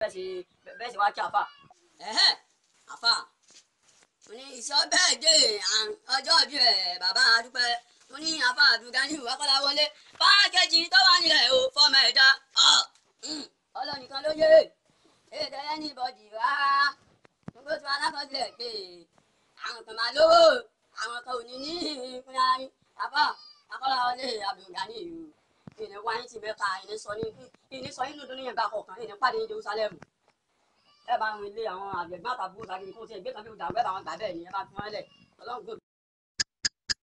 bẹ́ẹ̀ ṣe bẹ́ẹ̀ ṣe wá kí àfà. ẹ̀hẹ́ àfà mo ní ìṣọ́ bẹ́ẹ̀ dé ọjọ́ bí ẹ̀ bàbá adúpẹ́ mo ní àfà Abdulgani wákọ́lá wọlé pákéjì tó wà nílẹ̀ o fọmọ ẹ̀dá ọlọ́nìkan ló yé èdè ẹni bọ̀dì rárá gbogbo tí wọn alákọsílẹ̀ pé àwọn kan máa lówó àwọn kan ò ní ní ìpín ara yín àfà akọ́lá wọlé Abdulgani yìí ìní wáyé ti mẹ́ka ìní sọ ní ìní sọ nínú dúnú yẹn gbà kọ̀ọ̀kan ìní pàdé ní Jerusalem ẹ bá wọn ilé àwọn àgbẹ̀gbọ́n àtàbúrò tàbí kó tiẹ̀ gbé kan bí ó dàgbẹ́ àwọn gbà bẹ́ẹ̀ ni ẹ bá fi wọn lẹ̀ ọlọ́run gbé